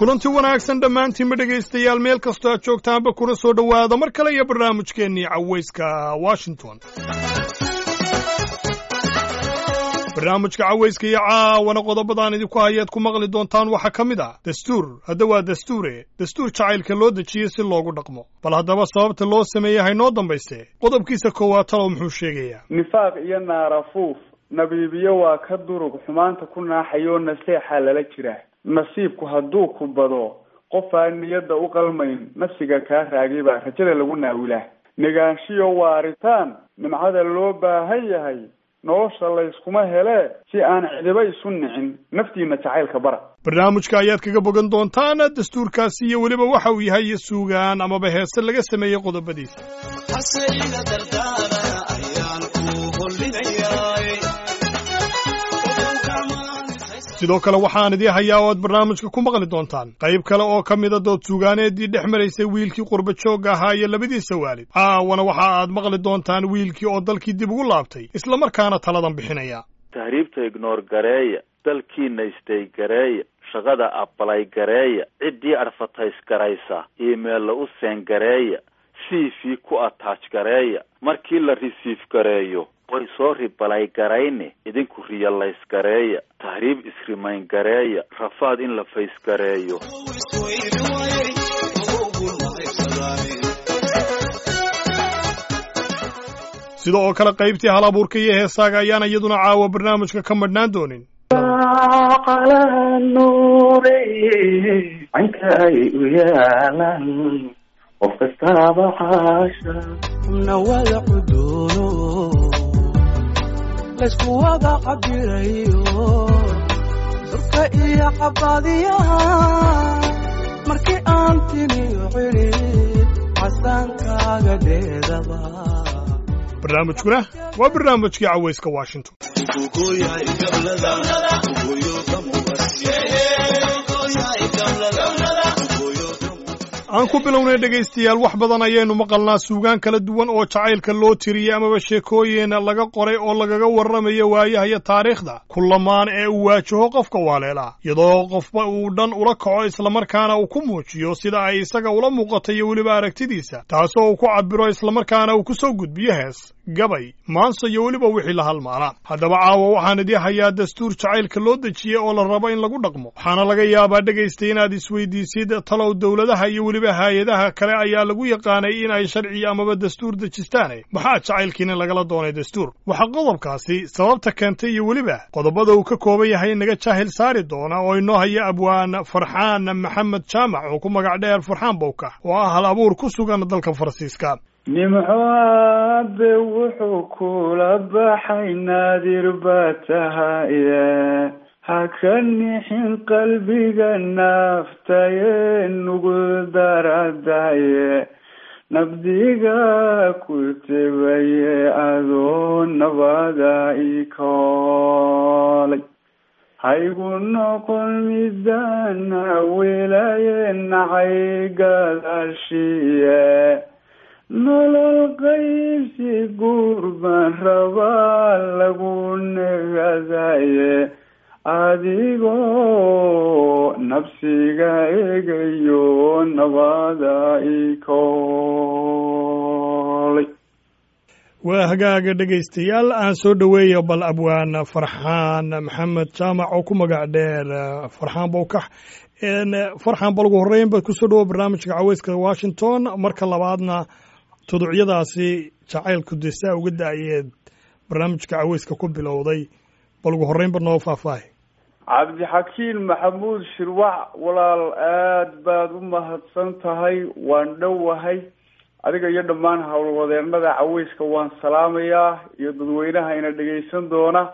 kulanti wanaagsan dhammaantiinba dhegaystayaal meel kastoo aad joogtaanba kuna soo dhowaada mar kale iyo barnaamijkeennii cawayska washington barnaamijka cawayska iyo caawana qodobadaan idinku hayaad ku maqli doontaan waxaa ka mid ah dastuur hadda waa dastuure dastuur jacaylka loo dejiyey si loogu dhaqmo bal haddaba sababta loo sameeyey haynoo dambayse qodobkiisa koowaad talow muxuu sheegayaa nifaaq iyo naarafuuf nabiibiyo waa ka durug xumaanta ku naaxayoo naseexaa lala jiraa nasiibku hadduu ku bado qof aan niyadda u qalmayn nafsiga kaa raagay baa rajada lagu naawilaa negaanshiyo waaritaan nimcada loo baahan yahay nolosha layskuma helee si aan cidiba isu nicin naftiina jacaylka bara barnaamijka ayaad kaga bogan doontaan dastuurkaasi iyo weliba waxa uu yahay suugaan amaba heese laga sameeyey qodobadiisa sidoo kale waxaan idii hayaa oo aad barnaamijka ku maqli doontaan qayb kale oo ka mida dood suugaaneedii dhex maraysay wiilkii qurba joogga ahaa iyo labadiisa waalid caawana waxa aad maqli doontaan wiilkii oo dalkii dib ugu laabtay islamarkaana taladan bixinaya tahriibta ignoor gareeya dalkiina istay gareeya shaqada abalay gareeya ciddii adfatays garaysa iimeella u seen gareeya cv ku ataaj gareeya markii la risiif gareeyo way soo ribalay garayne idinku riyalays gareeya tahriib isrimayn gareeya rafaad in la fays gareeyo sida oo kale qaybtii hal abuurka iyo heesaaga ayaan iyaduna caawa barnaamijka ka madhnaan doonin canka ay u yaalan qof kastaaba xaasha nawada cudoono laysku wada cabirayo surka iyo cabaadiyaha markii aan tiniyo cilid casaankaaga dheedaba barnaamijkuna waa barnaamijkii cawayska washington aan ku bilownay dhegaystayaal wax badan ayaynu maqalnaa suugaan kala duwan oo jacaylka loo tiriyey amaba sheekooyin laga qoray oo lagaga warramayo waayaha iyo taariikhda kulamaan ee uu waajaho qofka waaleela iyadoo qofba uu dhan ula kaco islamarkaana uu ku muujiyo sida ay isaga ula muuqato iyo weliba aragtidiisa taasoo uu ku cabiro islamarkaana uu ku soo gudbiyo hees gabay maanso iyo weliba wixii la halmaala haddaba caawa waxaan idii hayaa dastuur jacaylka loo dejiyey oo la rabo in lagu dhaqmo waxaana laga yaabaa dhegaystay inaad isweydiisid talow dowladaha iyo weliba haay-adaha kale ayaa lagu yaqaanay in ay sharci amaba dastuur dejistaane maxaa jacaylkiina lagala doonay dastuur waxaa qodobkaasi sababta keentay iyo weliba qodobada uu ka kooban yahay naga jaahil saari doona oo inoo haya abwaan farxaan maxamed jaamac oo ku magac dheer farxaan bowka oo ah hal abuur ku sugan dalka faransiiska nimco aabe wuxuu kula baxay naadir baa tahaye ha ka nixin qalbiga naaftaye nugu daradaye nabdiga ku tebaye adoo nabada ikoolay haygu noqon midana welaye nacay gadaashiye nolol qaybsi guur baan rabaa lagu negadaye adigoo nabsiga egayo nabada ikoolay waa hagaaga dhegaystayaal aan soo dhoweeya bal abwaan farxaan maxamed jaamac oo ku magac dheer farxaan bowkax farxaan bal ugu horreyn ba kusoo dhawo barnaamijka caweyska washington marka labaadna tuducyadaasi jacaylku dee saa uga da-yeed barnaamijka caweyska ku bilowday bal ugu horreynba noo faahfaahay cabdixakiin maxamuud shirwac walaal aad baad u mahadsan tahay waan dhowahay adiga iyo dhammaan howlwadeenada caweyska waan salaamayaa iyo dadweynaha ina dhegaysan doona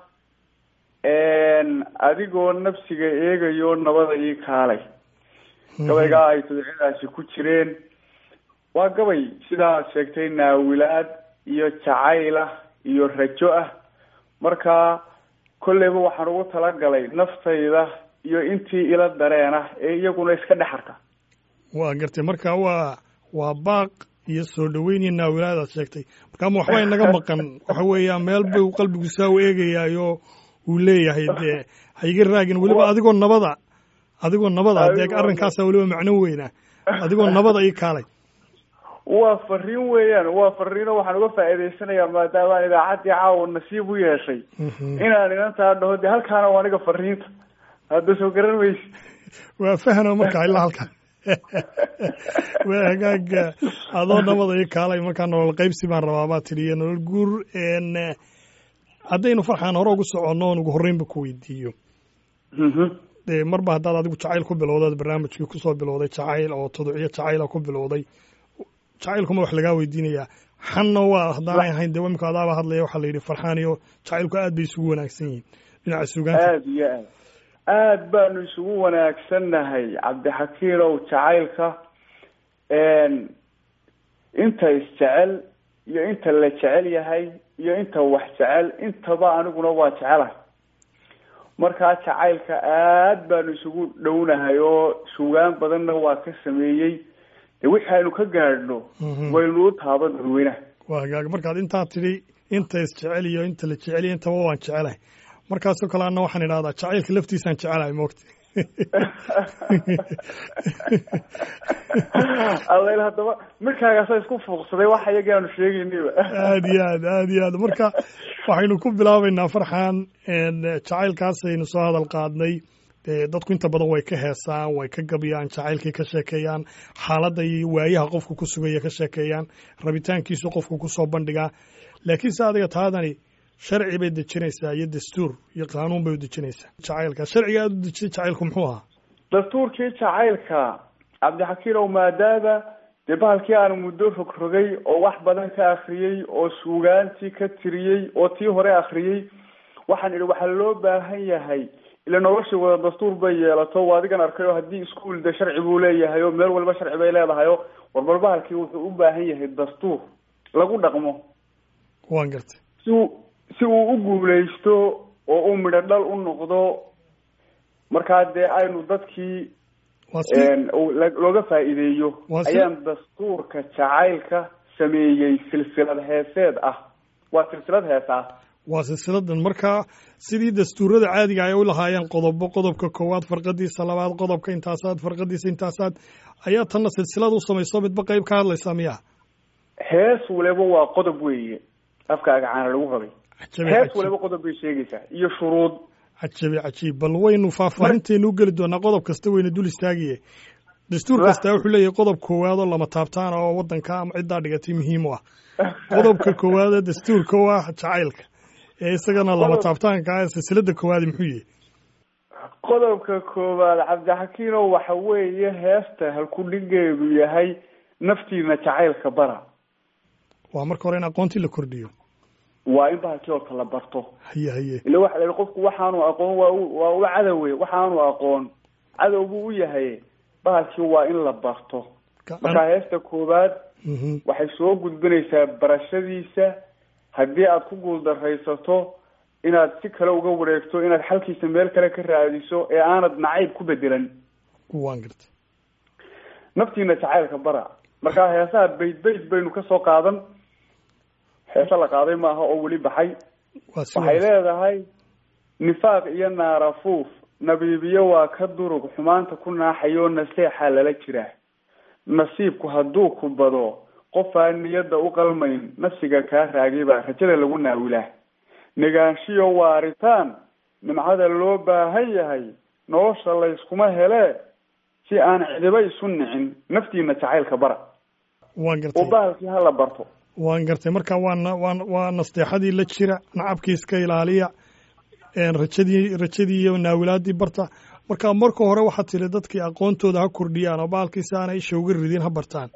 adigoo nafsiga eegayo nabada ii kaalay gabaygaa ay tuducyadaasi ku jireen waa gabay sidaad sheegtay naawilaad iyo jacayl ah iyo rajo ah marka kolleyba waxaan ugu talagalay naftayda iyo intii ila dareen ah ee iyaguna iska dhexarka waa gartay marka waa waa baaq iyo soo dhaweyn iyo naawilaad aad sheegtay markaama waxba inaga maqan waxa weeya meel buu qalbigu saa u eegayaayo uu leeyahay dee ha iga raagin weliba adigoo nabada adigoo nabada Adigo- dee arrinkaasa weliba macno weyna adigoo nabada ii kaalay waa fariin weeyaan waa fariino waxaan uga faa'iidaysanayaa maadaama aan idaacaddii caawa nasiib u yeeshay Mhm. inaan inantaa dhaho dee halkaana waa aniga fariinta hadda soo garan maysi waa fahno markaa ilaa halkan waa hagaaga adoo nabada ii kaalay markaa nolol qaybsi baan rabaa baa tidhi iyo nolol guur n haddaynu farxaan hore ugu soconno oon ugu horreynba ku weydiiyo Mhm. dee marba haddaad adigu jacayl ku bilowdaad barnaamijkii kusoo bilowday jacayl oo tuducyo jacayla ku bilowday jacaylkuma wax lagaa weydiinayaa xanna waa haddaanay ahayn dee imika adaaba hadlaya waxaa la yidhi farxaan iyo jacaylku aad bay isugu wanaagsan yihiin dhinaca suugaanta aada iyo aad aad baanu isugu wanaagsannahay cabdixakiinow jacaylka inta isjecel iyo inta la jecel yahay iyo inta wax jecel intaba aniguna waa jecelahay markaa jacaylka aad baanu isugu dhownahay oo sugaan badanna waa ka sameeyey dee wixii aynu ka gaadhno Mhm. waynu u taaban dadweynaha waa hagaag markaad intaa tidhi inta isjecel iyo inta la jecel iyo intaba waan jecelahay markaasoo kale anna waxaan idhahdaa jacaylka laftiisaan jecelahay moogta allayl haddaba midkaagaasa isku fuuqsaday wax iyagii aanu sheegaynayba aad iyo aad aad iyo aad marka waxaynu ku bilaabaynaa farxan n jacaylkaasaynu soo hadal qaadnay dee dadku inta badan way ka heesaan way ka gabyaan jacaylkii ka sheekeeyaan xaaladda iyo waayaha qofku ku sugaya ka sheekeeyaan rabitaankiisu qofku kusoo bandhigaa laakiinse adiga taadani sharci bay dejinaysaa iyo dastuur iyo qaanuun bay u dejinaysaa jacaylka sharciga aad u dejisay jacaylku muxuu ahaa dastuurkii jacaylka cabdixakiinow maadaama dee bahalkii aanu muddo rogrogay oo wax badan ka akriyey oo suugaantii ka tiriyey oo tii hore akriyey waxaan idhi waxaa loo baahan yahay ila nolosha wada dastuur bay yeelato waa adigan arkay oo haddii iskuol de sharci buu leeyahay oo meel walba sharci bay leedahay oo warbar bahalkii wuxuu u baahan yahay dastuur lagu dhaqmo waan gartay si uu si uu u guuleysto oo uu midho dhal u noqdo markaa dee aynu dadkii waa si uu la- looga faa'iideeyo Waa si- ayaan dastuurka jacaylka sameeyey silsilad heeseed ah waa silsilad hees ah waa silsiladan markaa sidii dastuurada caadiga ay u lahaayeen qodobo qodobka koowaad farqadiisa labaad qodobka intaasaad farqadiisa intaasaad ayaa tanna silsilad u samayso midba qayb ka hadlaysaa miyaa hees waliba waa qodob weeye afkaaga caana lagu rabay cajabi hees cajiib waliba qodob bay sheegaysaa iyo shuruud cajabi cajiib bal waynu faahfaahinteenu u geli doonaa qodob kasta wayna dul istaagiye dastuur kasta wuxuu leeyahay qodob koowaad oo lama taabtaan oo wadanka ama ciddaa dhigatay muhiim u ah qodobka koowaad ee dastuurka u ah jacaylka ee isagana lama Qodob- taabtaanka ah ee silsilada koowaadi muxuu yahay qodobka koowaad cabdixakiinow waxa weeye heesta halkudhigeedu yahay naftiina jacaylka bara waa marka hore in aqoontii la kordhiyo waa in bahalkii horta la barto haye haye ila waxa la yihi qofku waxaanu aqoon waa u waa u cadowe waxaanu aqoon cadow buu u yahay bahalkii waa in la barto markaa heesta koowaad Mhm. waxay soo gudbinaysaa barashadiisa haddii aad ku guuldaraysato inaad si kale uga wareegto inaad xalkiisa meel kale ka raadiso ee aanad nacayb ku bedelan waan gartay naftiina jacaylka bara markaa heesaha bayd bayd baynu ka soo qaadan heese la qaaday maaha oo weli baxay waa si waxay wanaagsan. leedahay nifaaq iyo naarafuuf nabiibiyo waa ka durug xumaanta ku naaxayoo naseexaa lala jiraa nasiibku hadduu ku bado qofaan niyadda u qalmayn nafsiga kaa raagay baa rajada lagu naawilaa negaanshiyo waaritaan nimcada loo baahan yahay nolosha layskuma helee si aan cidiba isu nicin naftiina jacaylka bara waan oo gartay bahalkii hala barto waan gartay marka waa na- waa waa nasteexadii la jira nacabkii iska ilaaliya een rajadii rajadii iyo naawilaadii barta marka marka hore waxaad tiri dadkii aqoontooda ha kordhiyaan oo bahalkiisi aanay isha uga ridin ha bartaan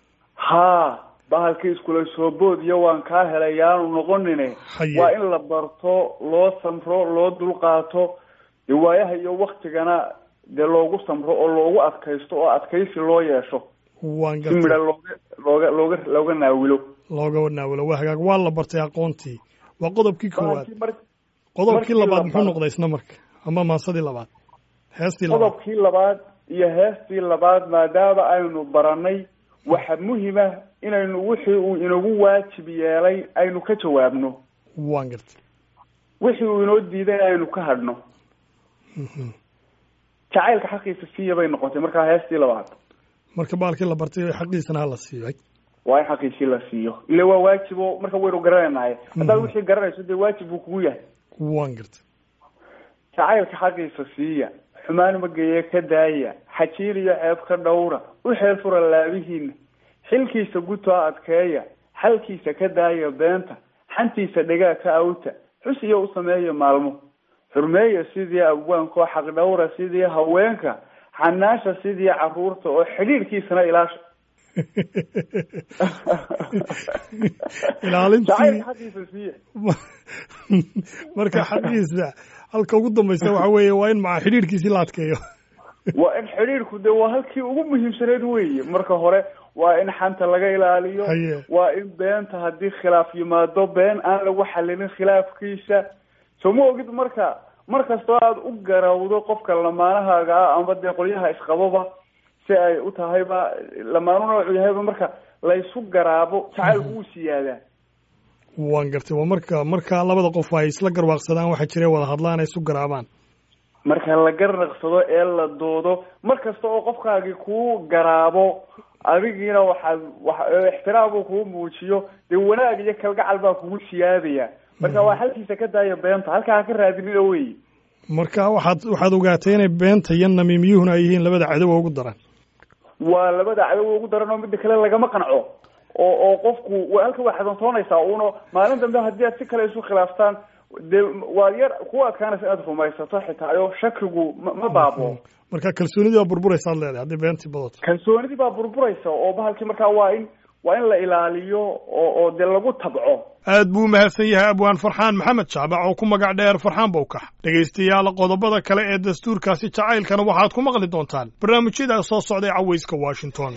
haa bahalkii iskula soo bood iyo waan kaa helay yaanu noqonine Haye. waa in la barto loo samro loo dulqaato dee waayaha iyo waktigana dee loogu samro oo loogu adkaysto oo adkaysi loo yeesho waan si midha gartay looga looga looga looga naawilo looga naawilo waa hagaag waa la bartay aqoontii waa qodobkii koowaad bahalkii mar qodobkii markii labaad la muxuu baro- noqday isna marka ama maasadii labaad heestii labaad qodobkii labaad iyo heestii labaad maadaama aynu baranay waxa muhima inaynu wixii uu inagu waajib yeelay aynu ka jawaabno waan gartay wixii uu inoo diiday aynu ka hadhno jacaylka xaqiisa siiya bay noqotay markaa heestii labaad marka baalkii la bartay xaqiisana hala siiyay waa in xaqiisii la siiyo ile waa waajib oo marka waynu garanaynahay haddaad wixii garanayso dee waajib buu kugu yahay waan gartay jacaylka xaqiisa siiya xumaan mageeye ka daaya xajiir iyo ceeb ka dhowra u xeel fura laabihiina xilkiisa gutaa adkeeya xalkiisa ka daaya beenta xantiisa dhegaa ka awta xus iyo u sameeya maalmo xurmeeya sidii abwaankoo xaq dhowra sidii haweenka xanaasha sidii caruurta oo xidhiirkiisana ilaasha ilaalintii jacaylka xaqiisa siiya marka xaqiisa halka ugu dambaysa waxa weeye waa in maca xidhiirkiisii la adkeeyo waa in xidhiirku de waa halkii ugu muhiimsaneyd weeye marka hore waa in xanta laga ilaaliyo Haye. waa in beenta haddii khilaaf yimaado been aan lagu xalilin khilaafkiisa soo ma ogid marka mar kastoo aada u garawdo qofka lamaanahaaga ah amba dee qolyaha isqababa si ay u tahayba lamaanu noocu yahayba marka laysu garaabo jacaylku wuu siyaadaa waan gartay waa marka marka labada qof ay isla garwaaqsadaan waxaa jira wada hadlaan ay isu garaabaan marka la garnaqsado ee la doodo mar kasta oo qofkaagii kuu garaabo adigiina waxaad wa ixtiraam uu kuu muujiyo dee wanaag iyo kalgacal baa kugu siyaadaya marka waa halkiisa ka daaya beenta halkaa ha ka raadinina wey marka waxaad waxaad ogaatay inay beenta iyo namiimiyuhuna ay yihiin labada cadowa ugu daran waa labada cadow ugu daran oo midda kale lagama qanco oo oo qofku wa halka waa xasantoonaysaa uno maalin dambe haddii aad si kale isu khilaaftaan dee waa yar ku adkaanaysa inaad rumaysato xitaa oo shakigu ma ma baabo marka kalsoonidii baa burburaysa ad leedahay haddii beentii badato kalsoonidii baa burburaysa oo bahalkii markaa waa in waa in la ilaaliyo oo oo dee lagu tabco aad buu u mahadsan yahay abwaan farxaan maxamed jaabac oo ku magac dheer farxaan bowkax dhegaystayaal qodobada kale ee dastuurkaasi jacaylkana waxaad ku maqli doontaan barnaamijyada soo socday cawayska washington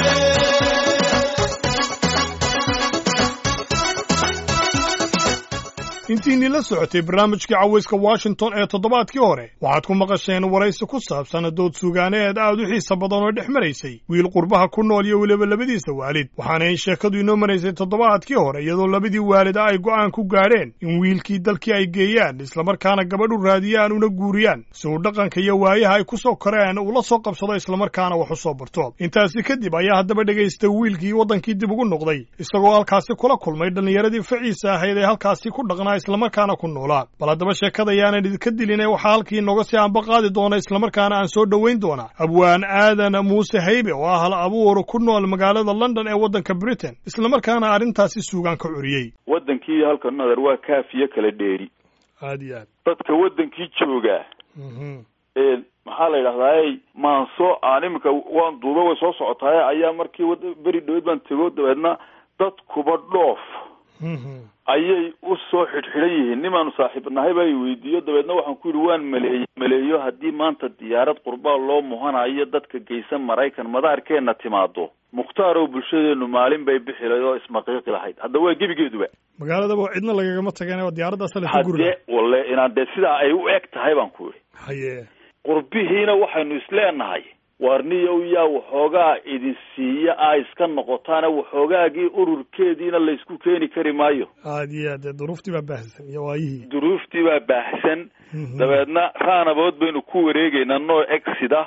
intiinii la socotay barnaamijkii cawayska washington ee toddobaadkii hore waxaad ku maqasheen waraysi ku saabsan dood sugaaneed aad u xiisa badan oo dhex maraysay wiil qurbaha ku nool iyo weliba labadiisa waalid waxaana in sheekadu inoo maraysay toddobaadkii hore iyadoo labadii waalida ay go'aan ku gaadheen in wiilkii dalkii ay geeyaan islamarkaana gabadhu raadiyaan una guuriyaan si uu dhaqanka iyo waayaha ay ku soo koreen uu la soo qabsado islamarkaana wax u soo barto intaasi kadib ayaa haddaba dhegaysta wiilkii waddankii dib ugu noqday isagoo halkaasi kula kulmay dhallinyaradii faciisa ahayd ee halkaasi ku dhaqnaa islamarkaana ku noolaa bal haddaba sheekada ayaanan idinka dilin ee waxaa halkii inooga sii anba qaadi doona islamarkaana aan soo dhoweyn doonaa abwaan aadan muuse haybe oo ah hal abuur ku nool magaalada london ee waddanka britain islamarkaana arrintaasi suugaan ka curiyey waddankii halka nadar waa kaafiyo kala dheeri aad iyo aad dadka waddankii joogaa Mhm. ee maxaa la yidhahdaa maanso aan iminka waan duuba way soo socotaay ayaa markii wad- beri dhaweyd baan tego dabeedna dadkuba dhoof Mhm. ayay u soo xidhxidhan yihiin nimaanu saaxiib nahay baa i weydiiyo dabeedna waxaan ku yidhi waan maleey maleeyo haddii maanta diyaarad qurbaa loo muhanayo dadka geysan maraykan madaarkeenna timaado mukhtaar oo bulshadeenu maalin bay bixi lahayd oo ismaqiiqi lahayd hadda waa gebigeeduba magaaladaba cidna lagagama tageen oo diyaaraddaas la ku guri haddee walle inaan dee sidaa ay u eg tahay baan ku yidhi haye qurbihiina waxaynu isleenahay waarniyow yaa waxoogaa idin siiya a iska noqotaana waxoogaagii ururkeediina laysku keeni kari maayo aad iyo aad dee duruuftii baa baahsan iyo waayihii duruuftii baa baahsan Mhm. dabeedna raanabood baynu ku wareegeynaa noo exida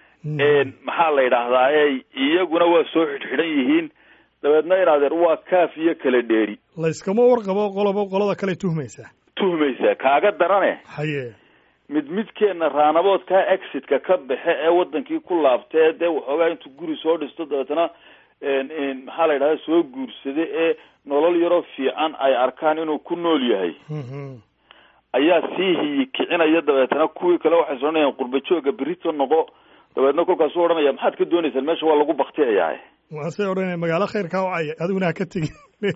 Mhm. maxaa la yidhaahdaa e iyaguna waa soo xidhxidhan yihiin dabeedna inaadeer waa kaaf iyo kala dheeri layskama warqabo qoloba qolada kale tuhmaysaa tuhmaysaa kaaga darane haye mid midkeenna raanaboodkaa exitka ka baxe ee wadankii ku laabtee dee waxoogaa intuu guri soo dhisto dabeetana maxaa la yidhahda soo guursada ee nolol yaroo fiican ay arkaan inuu ku nool yahay Mhm. ayaa sii hiyi kicinaya dabeetana kuwii kale waxay soconayaan qurba jooga berito noqo dabeedna kolkaasuu odhanaya maxaad ka doonaysaan meesha waa lagu baktiyayaa waasay odhanaya magaalo khayrkaa wacay adiguna ha ka tegin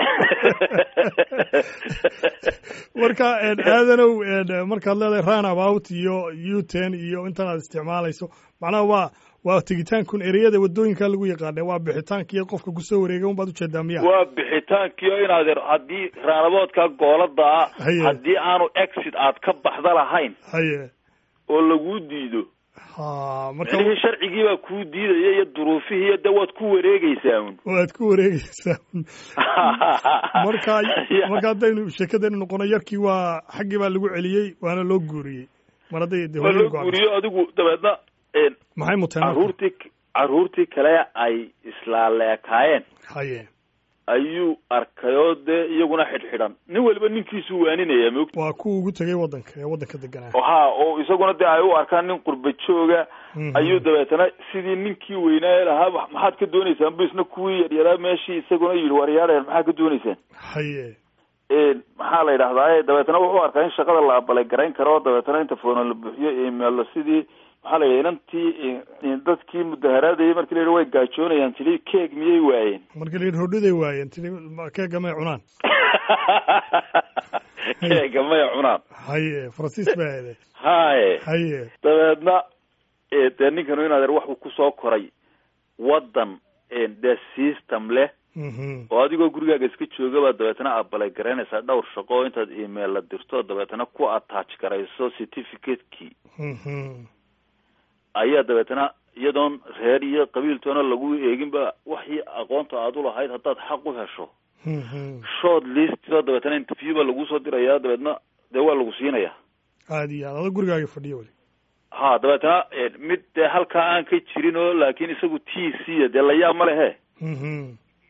marka aadanow markaad leedahay run about iyo uten iyo intan aad isticmaalayso macnaha waa waa tegitaankun ereyada wadooyinka lagu yaqaana waa bixitaankii qofka kusoo wareegay un baad ujeedaa miya waa bixitaankii oo inaad haddii raanaboodka goolada ah Haye. haddii aanu exit aad ka baxda lahayn haye oo laguu diido ha marka micnihii sharcigii baa kuu diidaya iyo duruufihii iyo dee waad ku wareegeysaa un waad ku wareegeysaa marka marka haddaynu sheekadaynu noqono yarkii waa xaggii baa lagu celiyey waana loo guuriyey mar hadday de waa hooyadu loo go'an guuriyo adigu dabeedna een, maxay muteen marka? caruurtii caruurtii kale ay islaaleekaayeen haye ayuu arkayoo dee iyaguna xidhxidhan nin waliba ninkiisu waaninaya moogta waa kuwa ugu tegay waddanka ee waddanka deganaa ha oo isaguna dee ay u arkaan nin qurba jooga Mhm. ayuu dabeetana sidii ninkii weynaa ee lahaa "Wax- maxaad ka dooneysaan bu isna kuwii yaryaraa meeshii isaguna yidhi waryaadheen maxaad ka dooneysaan haye een, maxaa la yidhahdaa dabeetana wuxuu arkaa in shaqada la abalay garayn karo dabeetana inta foono la buuxiyo emailo sidii maxaa la yidhaha inantii in- dadkii mudaharaadayay markii la yidhi way gaajoonayaan tili keeg miyay waayeen marka la yidhi hodhaday waayeen tiri ma- keega may cunaan keega may cunaan haye faransiis baa aade haye haye dabeedna ee, dee ninkanu in adeer waxuu kusoo koray waddan een, dee system leh Mhm. oo adigoo gurigaaga iska joogabaa dabeetana abalay garaynaysaa dhowr shaqo oo intaad email la dirto dabeetana ku attach garayso certificate-kii Mhm. ayaa dabeetana iyadoon reer iyo qabiiltoona lagu eeginba waxii aqoonta aad u lahayd haddaad xaq u hesho Mhm. short list oo dabeetana interview baa laguu soo diraya dabeetna dee waa lagu siinaya aad iyo aad ada gurigaaga fadhiyo weli ha dabeetana eh, mid dee halkaa aan ka jirin oo laakiin isagu t c dee layaab ma lehe Mhm.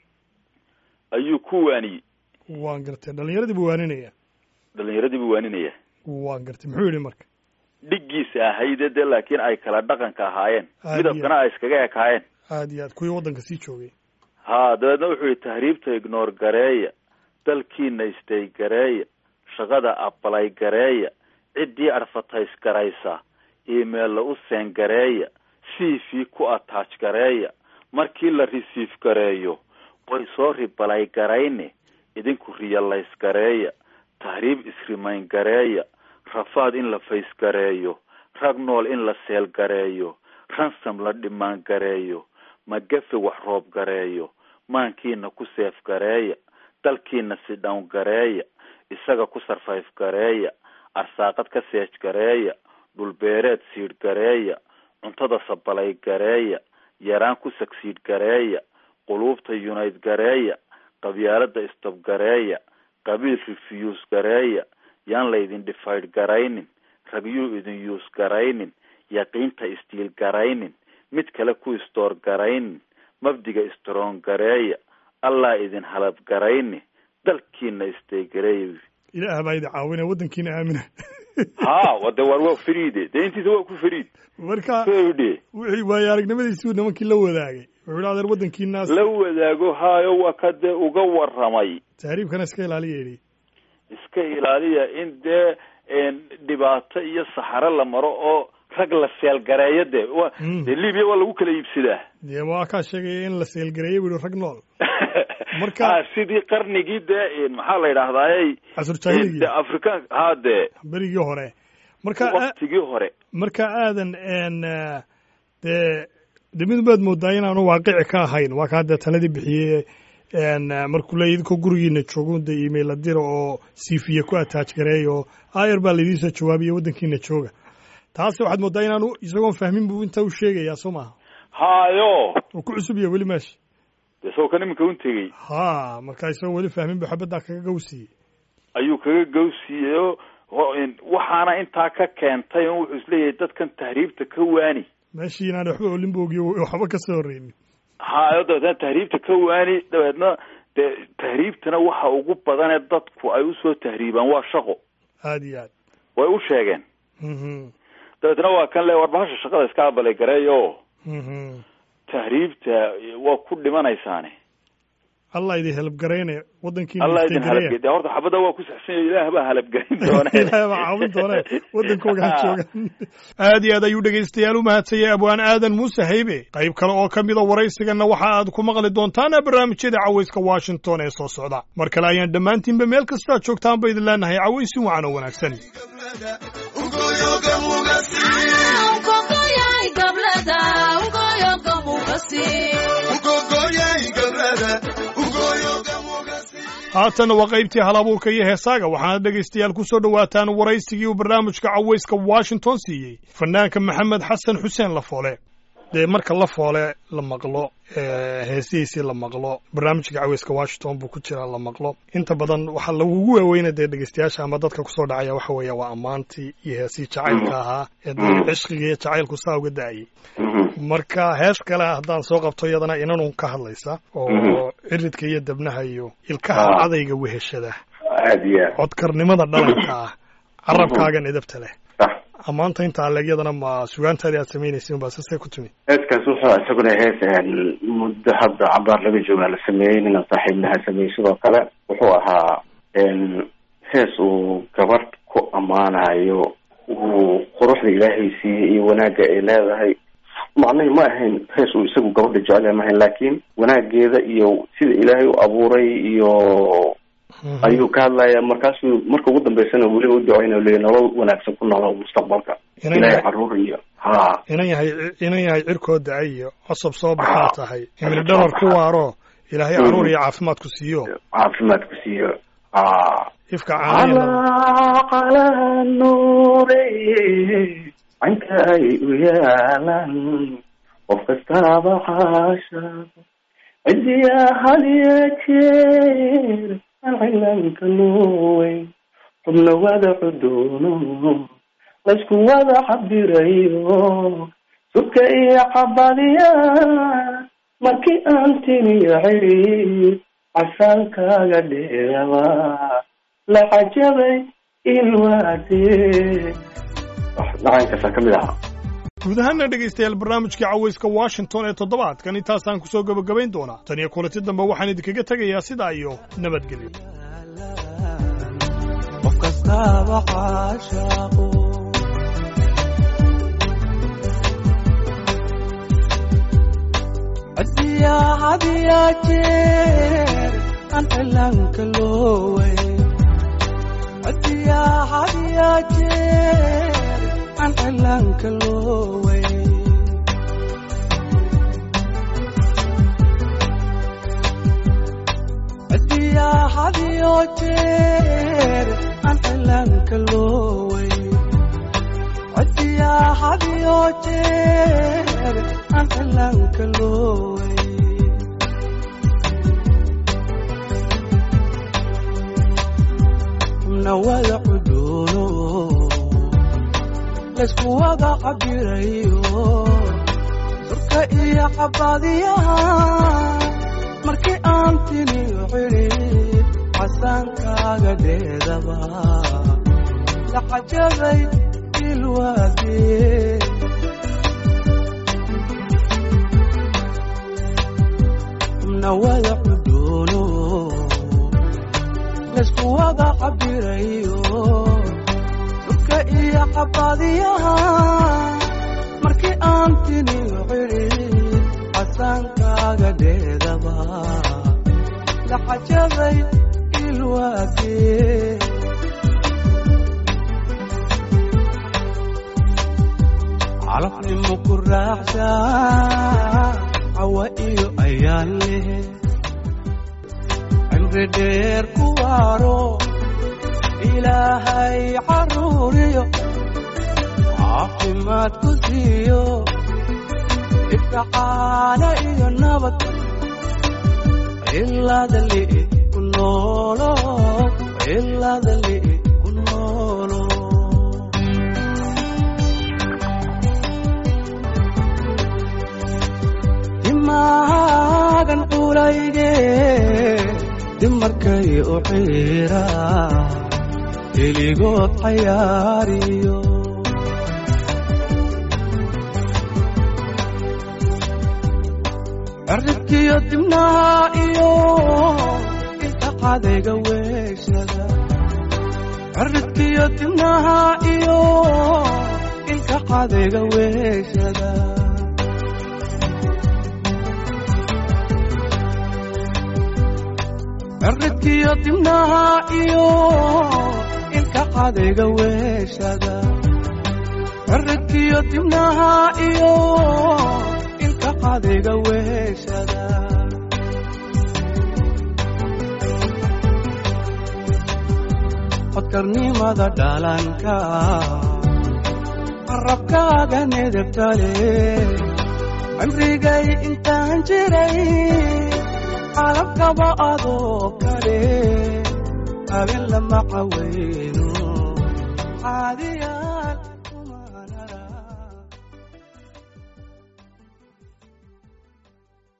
ayuu ku waaniyey waan gartay dhalinyaradii buu waaninaya dhalinyaradii buu waaninaya waan gartay muxuu yidhi marka dhiggiisa ahayde dee laakiin ay kala dhaqanka ahaayeen Aad midabkana ay iskaga ekaayeen aad iyo aad kuwii waddanka sii joogay ha dabeedna wuxuu yihi tahriibta ignoor gareeya dalkiina istay gareeya shaqada abalay gareeya ciddii advertise garaysa emailla u seen gareeya c v ku attach gareeya markii la receive gareeyo way soo ribalay garayne idinku realize gareeya tahriib isrimayn gareeya rafaad in la fays gareeyo rag nool in la seel gareeyo ransom la dhimaan gareeyo magafe wax roob gareeyo maankiina ku seef gareeya dalkiina si dhown gareeya isaga ku sarfayf gareeya arsaaqad ka seej gareeya dhulbeereed siidh gareeya cuntada sabalay gareeya yaraan ku sagsiidh gareeya quluubta yunayd gareeya qabyaalada istob gareeya qabiil refuse gareeya yaan laydin dhifaydh garaynin ragyuu idin yuus garaynin yaqiinta istiil garaynin mid kale ku istoor garaynin mabdiga istroon gareeya allah idin halab garayni dalkiina istaygareeya ilaah baa idi caawinaya waddankiina aamina ha wade war waa fariide dee intiisa waa ku fariid marka fade wixii waayo aragnimadiisii nimankii la wadaagay wuxuu yidhi adeer waddankiinaas la wadaago haayo waa ka dee uga waramay tahriibkana iska ilaaliya yidhi iska ilaaliya in dee een, dhibaato iyo saxaro la maro oo rag la seelgareeyo dee wa Mm. dee libiya waa lagu kala iibsadaa dee waa kaa sheegaya in la seelgareeyey buu yihi rag nool Marka- Ha, sidii qarnigii dee een, maxaa la yidhahdaaye casur jaahiligi de afrikaan ha dee berigii hore marka a- waktigii hore marka aadan n dee de mid baad moodaa inaanu waaqici ka ahayn waa kaa dee taladii bixiyey n markuu leeya idinkoo gurigiina joogo de email la dira oo cv ku attach gareey oo ayar baa laydiin soo jawaabiya waddankiina jooga taas waxaad moodaa inaanu isagoon fahmin buu intaa u sheegayaa soo maha hayo uu ku cusub yahay weli meesha dee isagoo kan iminka un tegey ha marka isagoo weli fahmin buu xabaddaa kaga gawsiiyey ayuu kaga gawsiiyey oo ho- in- waxaana intaa ka keentay oo wuxuu isleeyahay dadkan tahriibta ka waani meeshii inaan waxba olin boogiyo waxba ka soo horreynin hayo dabeetna tahriibta ka waani dabeedna dee tahriibtana waxa ugu badanee dadku ay usoo tahriibaan waa shaqo aad iyo aad way u sheegeen Mhm. dabeetna waa kan le war bahasha shaqada iska abalay gareeyo Mhm. tahriibta waa ku dhimanaysaane allah idin helabgaraynaya waddankiina allah idin istaygareeya. halabge dee horta xabadda waa ku saxsan yahay ilaah baa halabgelin doone ilaahay baa caawin doone waddankooga ha joogan aad iyo aad ayuu dhegaystayaal u mahadsanyay abwaan aadan muuse haybe qayb kale oo ka mida waraysiganna waxa aad ku maqli doontaan barnaamijyada cawayska washington ee soo socda mar kale ayaan dhammaantiinba meel kastoo aad joogtaan ba idin leenahay cawaysin wacan oo wanaagsan haatanna waa qaybtii halabuurka iyo heesaaga waxaana dhegaystayaal ku soo dhowaataan waraysigii uu barnaamijka cawayska washington siiyey fanaanka maxamed xasan xuseen lafoole dee marka la foole la maqlo heesihiisii la maqlo barnaamijka caweyska washington buu ku jiraa la maqlo inta badan waxaa lagugu waaweyna dee dhegeystayaasha ama dadka kusoo dhacaya waxa weeya waa ammaantii iyo heesihii jacaylka ahaa ee cishqiga iyo jacaylku saa uga da-ayay marka hees kale haddaan soo qabto iyadana inanun ka hadlaysa oo ciridka iyo dabnaha iyo ilkaha cadayga weheshada aad iyo aad codkarnimada dhalanka ah carabkaagan edabta leh sax ammaanta inta aleegyadana ma sugaantaadii aad samaynaysin baa sasee ku timi heeskaas wuxuu isaguna hees muddo hadda cabaar laga joogaa la sameeyey nina saaxiibnaha sameeyey sidoo kale wuxuu ahaa hees uu gabadh ku ammaanayo uu quruxda ilaahay siiyey iyo wanaagga ay leedahay macnahi ma ahayn hees uu isagu gabadha jecel ma ahayn laakiin wanaageeda iyo sida ilaahay u abuuray iyo ayuu ka hadlaya markaasuu marka ugu dambeysana weliba u duceyna leeya nolol wanaagsan ku noolo mustaqbalka Inan ilaahay yahay- caruur iyo ha inan yahay inan yahay cirkoo da-ay iyo cosob soo baxaa tahay imili dharar ku waaro ilaahay caruur iyo caafimaad ku siiyo caafimaad ku siiyo ha ifka caaniya calaa calaa nuure canka ay u yaalan qof kastaaba xaasha cidiya hadiya jeer aan cilanka nuuweyn xubna wada cudoono laysku wada cabirayo subka iyo cabadiya markii aan tiniyo xidhiid casaankaaga dheeraba la cajabay ilwaadee dhacankaasaa ka mid ahaa guud ahaana dhegaystayaal barnaamijkii caweyska washington ee toddobaadkan intaasaan kusoo gebagabayn doonaa tan iyo kulanti dambe waxaan idinkaga tegayaa sidaa iyo nabadgelyo qof kastaaba caashaaqo hadiyaa hadiyaa jeer aan cilanka loowey hadiyaa hadiyaa jeer aan cilanka loowey hadiyaa hadiyo jeer aan cilanka loowey hadiyaa hadiyo jeer aan cilanka loowey xubna wada cudoono laysku wada cabirayo surka iyo cabadiyaha markii aan tiniyo xidhiid casaankaaga dheedaba la cajabay ilwaadee xubna wada cudoono laysku wada cabirayo surka iyo cabadiyaha markii aan tiniyo xidhiid casaankaaga dheedaba la cajabay ilwaadee calafnimo ku raaxshaa cawa iyo ayaan leh cimri dheer ku waaro ilaahay caruuriyo caafimaad ku siiyo ifkacaana iyo nabad ilaada li'i ku noolo ilaada li'i ku noolo dimaagan culayge dimarkay u xiira keligood cayaariyo cirribkiyo dibnaha iyo inta cadayga weeshada cirribkiyo dibnaha iyo inka cadayga weeshada cirribkiyo dibnaha iyo inka cadayga weeshada cirribkiyo dibnaha iyo inka cadayga weeshada codkarnimada dhalanka carabkaaga nedebtale cimrigay intaan jiray calabkaba adoo kale habeen lama caweyno caadi